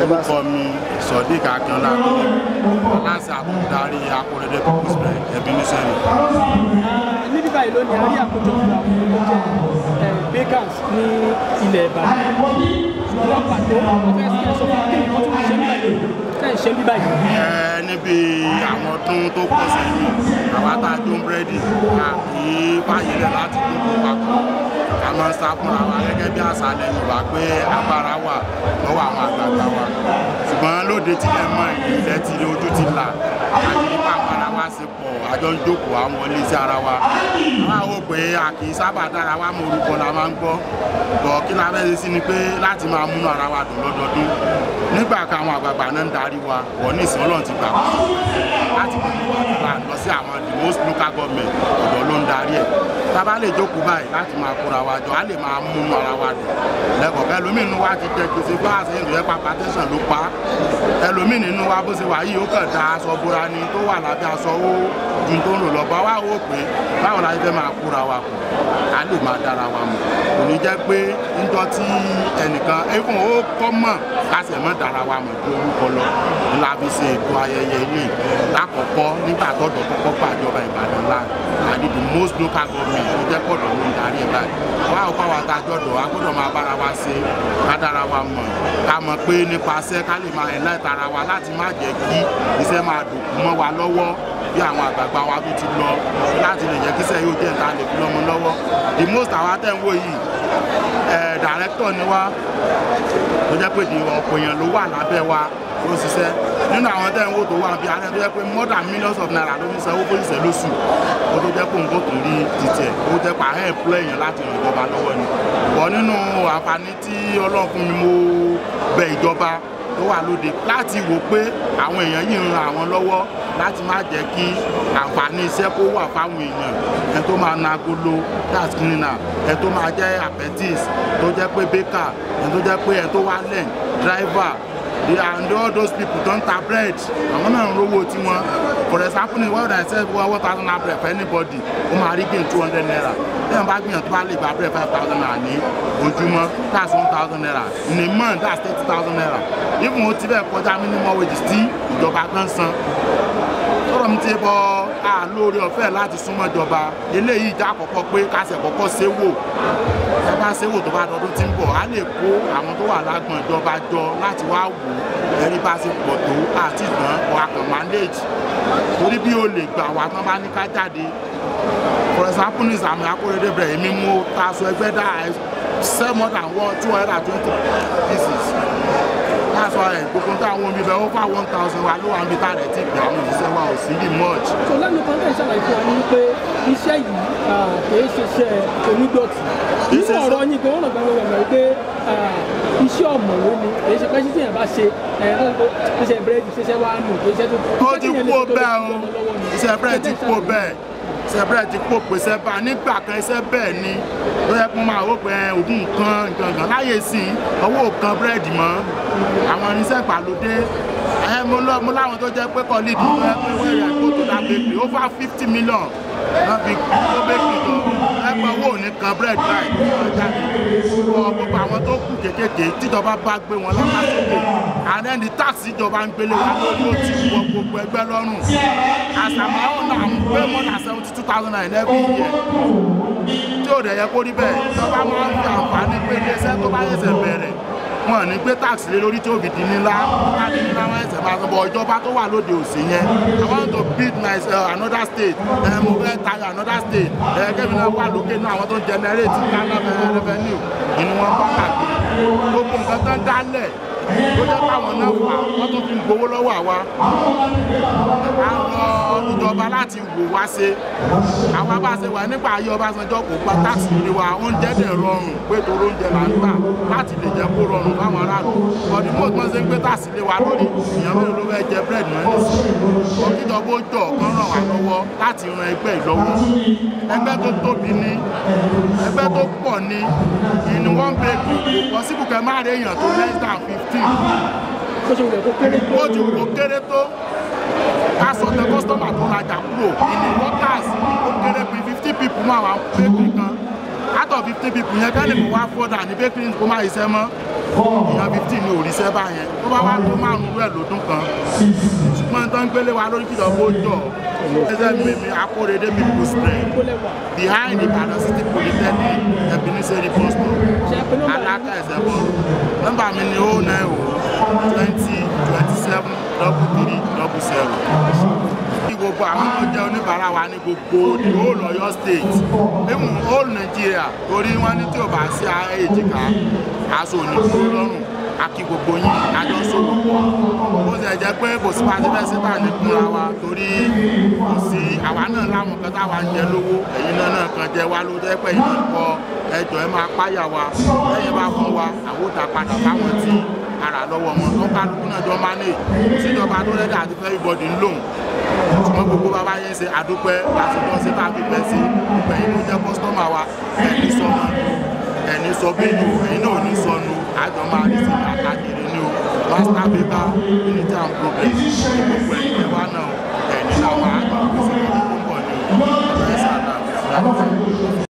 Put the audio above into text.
orúkọ mi sodiq akínọlá aláṣẹ àbúdarí akóredé people's bread ẹbí nísẹ́ni. níbí báyìí lónìí a rí àkójọpọ̀ àwọn tó jẹ́ bakers ní ilẹ̀ ìbàdàn wọ́n pàtó wọ́n fẹ́ sí ẹ̀sọ́ fún kí ni wọ́n tún ṣe ń báyìí tẹ́ ń ṣe ń bí báyìí. ẹ níbi àwọn ọdún tó pọ̀ sẹ́yìn àwa tá a jó búrẹ́dì a kì í fàyè lẹ̀ láti dúró papọ̀ ká máa ń sá fúnra wa gẹ́gẹ́ bí àṣà ilẹ̀ yorùbá pé agbára wà lọ́wọ́ àwọn àgbààgbà wa ṣùgbọ́n lóde tilẹ̀ mọ́ ilẹ̀ ti ojú ti là àti nípa agbára wa ṣe pọ̀ àjọ ń jókòó àwọn wọlé sí ara wa àwa wò pé a kì í sábà dára wa mọ orúkọ la máa ń gbọ́ bọ̀ kí la fẹ́ ṣe sí ni pé láti máa múnú ara wa dùn lọ́dọọdún nígbà kan àwọn àgbààgbà náà ń darí wa wọ̀ ní ìsìn ọlọ́run ti gbà wá láti gbogbo ìgbà lọ sí àwọn the most local government ọ̀dọ̀ ló ń darí ẹ̀ tábà lè jókòó báyìí láti máa kóra wa jọ á lè máa múnú ara wa dùn lẹ́kọ̀ọ́ ẹlòmíì nínú wa ti jẹ gbèsè bá àṣẹ ìrìn ẹ̀pà pàtẹ́sán ló pa ẹlòmíì nínú wa bó ṣe wà yìí ó kàn da aṣọ bóra ni tó wà lábẹ́ aṣọ ó ju tó ń lò lọ bá wà wò pé báwo la fẹ́ máa kóra wa kù á lè máa dára wa mọ̀ kò ní jẹ́ pé níjọ́ tí ẹnìkan ẹ̀fọn ó kọ́ mọ̀ kásẹ̀ mọ́ dára wa mọ̀ ju orúkọ lọ ńlá fi ṣe ètò ayẹyẹ ilé lákọ̀ọ́kọ́ nígbà tọ́jọ́ kọ́kọ́ gbàjọba Ìbàdàn láì àti the most local government ló jẹ́ pọ̀dọ̀ ló ń darí ẹ̀ báyìí wá ò bá wa ta jọ̀dọ̀ a gbọ́dọ̀ máa bára wa ṣe ká dára wa mọ̀ ká mọ̀ pé nípasẹ̀ ká lè máa ẹ̀lá ìtara wa láti má jẹ́ kí iṣẹ́ máa dòkú mọ́ wa lọ́wọ́ bí àwọn àgbààgbà wa tó ti lọ láti lè jẹ́ kí iṣẹ́ yóò jẹ́ ìta lè fi lọ́mọ lọ́wọ́ the most àwa tẹ̀ ń wò yìí ẹ̀ director ni wá tó jẹ́ pé ọ̀pọ̀ èèyàn ló wà lábẹ́ wa ló ṣiṣẹ́ nínú àwọn tẹ́ ń wò tó wà bí alẹ́ tó jẹ́ pé more than millions of naira ló fi sanwó fún ìṣẹ́ lóṣù ó tó jẹ́ pé nǹkan tó rí títẹ̀ ó jẹ́ pé àhẹ́ ẹ̀pọ̀ èèyàn láti ràn ìjọba lọ́wọ́ ni bọ̀ nínú àǹfààní tí ọlọ́run fún mi mo bẹ ìjọba tó wà lóde láti wò pé àwọn èèyàn yìí ń ran àwọn lọ́wọ́ láti má jẹ́ kí àǹfààní iṣẹ́ kó wà fáwọn èèyàn ẹ tó máa na agolo gas cleaner ẹ tó máa jẹ́ apprentice tó jẹ́ pé baker ẹ tó jẹ́ pé ẹ tó wá lẹ́n driver they and all those people don ta bread àwọn náà ń rówó tiwọn for example ní wọ́n dàn sẹ́ one thousand naira bread for anybody ó máa rí gain two hundred naira lẹ́yìn bá gbìyànjú bá lè gba bread five thousand naira ní ojúmọ́ that's one thousand naira in a month that's thirty thousand naira even ó ti bẹ́ẹ̀ kọjá minimum wages tí ìjọba kan san sọ̀rọ̀ mi ti bọ́ a lórí ọ̀fẹ́ láti súnmọ́ ìjọba eléyìí já àkọ́kọ́ pé kásẹ̀ kọ́kọ́ ṣe wò ẹ bá ṣe wò tó bá dọdún tí ń bọ̀ á lè kó àwọn tó wà lágbọ̀n ìjọba jọ láti wá wò ẹ̀rí bá ṣe pọ̀ tó àti ìtàn ọ̀hàkàn manage torí bí o lè gbà wá tán bá ní ká jáde for example ní Sàámú Akóredé bẹ̀rẹ̀ èmi mo ta aṣọ ẹgbẹ́ dá sell more than one two hundred and twenty pieces that's why gbogbo táwọn omi bẹ over one thousand wa ló wà níbi tá a rẹ̀ ti gbà àwọn òṣìṣẹ́ wa ò sí ní much. so lẹ́nu kan tẹ̀ ṣàlàyé fún wa ní pé iṣẹ́ yìí kìí ṣiṣẹ́ onídọ̀tí nínú ọ̀rọ̀ yín gan ọ̀nà gbàgbọ́ gbàgbọ́ pé iṣẹ́ ọ̀mọ̀wé ni èyí ṣe pé ṣíṣe yẹn bá ṣe ṣiṣẹ́ búrẹ́dì ṣiṣẹ́ wá nù kìí ṣe tó. ó ti kú bẹ́ẹ̀ o iṣẹ́ búrẹ́dì ti kú bẹ́ẹ̀ sẹbẹrẹ ti kó pèsè bá nígbà kan iṣẹ́ bẹ́ẹ̀ ni ló yẹ kó máa wó pé ògùn nǹkan nǹkan láyé sí owó kan búrẹ́dì mọ́ àwọn irinṣẹ́ ìgbàlódé ẹ mo lọ mo láwọn tó jẹ́ pé kọ́lídì tó yẹ pé wẹ́rẹ̀ kó tó dá bakery over fifty million náà fi kó bakery tó ẹgbẹ́ owó ò ní kan búrẹ́dì báyìí tó jáde wọ gbogbo àwọn tó kù kékèké tíjọba bá gbé wọn lọ́pàá sókè and then the tax ìjọba ń gbélé wa lórí ó ti wọ gbogbo ẹgbẹ́ lọ́rùn àṣàmáwò náà ń gbé more than seventy two thousand naira every year tí ò dẹ̀ yẹ kó rí bẹ́ẹ̀ ìjọba máa ń fi àǹfààní pé iléeṣẹ́ tó bá yẹ̀sẹ̀ bẹ̀rẹ̀ wọn ní gbé tax lé lórí tí ó fi di nílá wọn ní nílá wọn ẹsẹ̀ máa sọ bọ̀ ìjọba tó wà lóde òsì yẹn I want to build my uh, another state ẹ mo fẹ́ tayọ another state ẹ kẹ́mi náà wà lókè náà àwọn tó ń generate Ghana revenue inú wọn bá kàkiri gbogbo nǹkan tán dálẹ̀ ó jẹ́ káwọn náà fà wọ́n tún fi gbowó lọ́wọ́ àwa àwọn ìjọba láti wò wá ṣe àwa bá ṣe wà nípa ayé Ọbásanjọ́ kò gba táàsì ní wa oúnjẹ dẹ̀ rọrùn pé torí oúnjẹ là ń gbà láti lè jẹ́ kó rọrùn fáwọn aráàlú ọdí mọ́ tí wọ́n ṣe ń gbé táàsì lé wa lórí ìyẹn mélòó ló fẹ́ jẹ búrẹ́dì náà nìsín òkìjọba ó jọ kan ràn wá lọ́wọ́ láti ran ẹgbẹ́ ìlọ́wọ́ ẹgbẹ́ tó tóbi ní ẹgbẹ́ tó pọ̀ ní ìní wọ́n bẹ kò pọ́sibù kẹ́ má rí èèyàn tó less than fifteen bó ṣe wù kó kéré tó. ó ti wù kó kéré tó ká sọ tẹ kọ́sítọ́mà tó rajà kúrò ìní workers ó kéré pé fifty people máa wà bakery kan out of fifty people yẹn kẹ́lẹ́ mi wá fọ́dà ní bakery kó má ṣiṣẹ́ mọ́ èèyàn fifteen ní ò ríṣẹ́ báyẹn tó bá wá tó márùn-ún rẹ̀ lọ́dún kan ṣùgbọ́n tó ń gbélé wa lórí kìlọ̀ bó jọ ẹsẹ̀ mímí akóredé mi kò spread behind Ìbàdàn City Polytechnic Ebenezer bus stop alaka ẹsẹ̀ bọ̀ nọ́mbà mi ni ó náà o twenty twenty seven double three double zero kí gbogbo àwọn tó jẹ́ oníbàárà wa ní gbogbo the whole Ọ̀yọ́ state even whole Nigeria torí wọ́n ní tí ò bá sí èjìká aṣọ òní dúró lọ́rùn akí gbogbo yín àjọ sọ̀rọ̀ pọ̀ ó sì jẹ́ pé kò sí pàṣẹ fẹ́ síbà ní kúnra wa torí kò sí àwa náà láwọn kan táwa ń jẹ lówó ẹ̀yin náà náà kan jẹ wá ló jẹ́ pé ìmọ̀ pọ̀ ẹjọ́ ẹ máa páyà wa lẹ́yìn bá fún wa àwòdà padà fáwọn tí ara lọ́wọ́ wọn tó kálukú náà jọ máa ní síjọba tó lẹ́dà àti fẹ́ ìbọ̀dì ń lòun ṣùgbọ́n gbogbo bàbá yẹn ṣe àdúpẹ́ lásìkò sí tàbí fẹ́ sí ìgbẹ̀yìn ló jẹ́ kọ́sítọ́mà wa ẹni sọmọ ẹni sọ bínú ẹ̀yin náà ní sọnù àjọ máa ní sí àkàkiri ní o master paper unity and progress gbogbo ẹ̀yin ẹ̀wá náà ẹ̀ní làwọn àgbà pèsè ọdún tó ń bọ̀ ní ọ̀rẹ́ sàdá